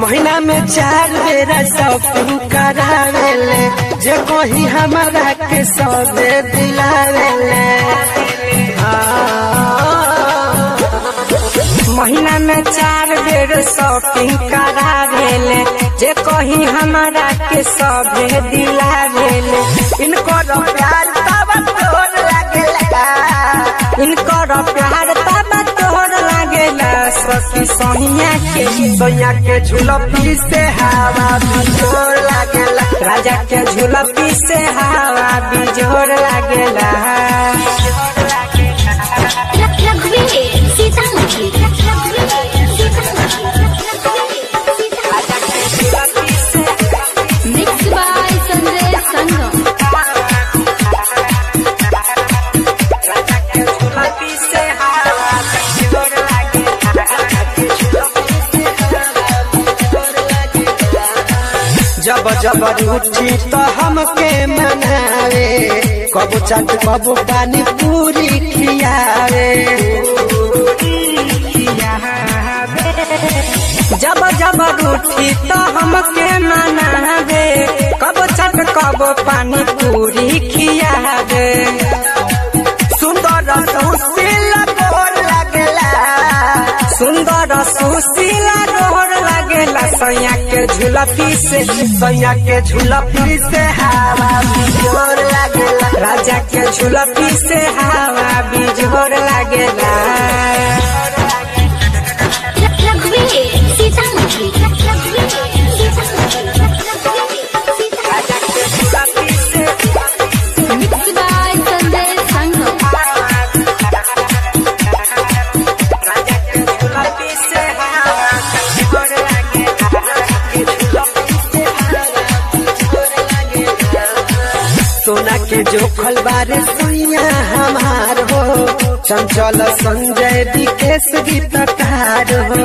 महीना में चार बेरा शॉपिंग करावेले जे कोही हमारा के सौदे दिलावेले महीना में चार बेर शॉपिंग करावेले जे कोही हमारा के सौदे दिलावेले इनको प्यार तब तोर लागेला इनको प्यार तब तोर लागेला सखी सोनिया के सोनिया के झुलपी से हवा बिजोर लागेला राजा के झुलपी से हवा बिजोर लागेला रघुवीर सीतामढ़ी मिक्स बाय संजय संगम झुलपी से हवा बिजोर जब जब रूठी तो हमके मनावे कबो चाट कबो पानी पूरी खियावे जब जब रूठी तो हमके मनावे कबो चाट कबो पानी पूरी खियावे सुंदर सुशील गोर लगला सुंदर सुशील गोर लगला सैया के झुलपी से सैया के झुलपी से हवा बिजोर लगला राजा के झुलपी से हवा बिजोर लगला रघुवीर सीतामढ़ी मिक्स बाय संजय संगम सोना के जोखल बारे सुइया हमार हो चंचल संजय दिकेश गीतकार हो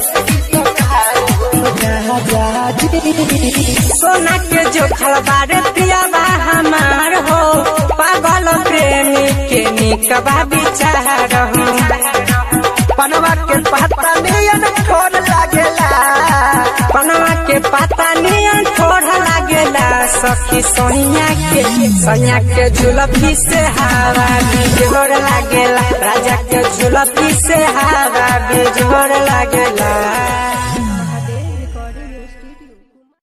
सोना के जोखल बारे प्रियबा हमार हो पागल प्रेमी के निकबा विचार हो पनवा के पत्ता नियन ठोर लागेला पनवा के पत्ता नियन ठोर लागेला सखी सोनिया के सोनिया के झुलपी से हवा बिजोर लागेला राजा के झुलपी से हवा बिजोर लागेला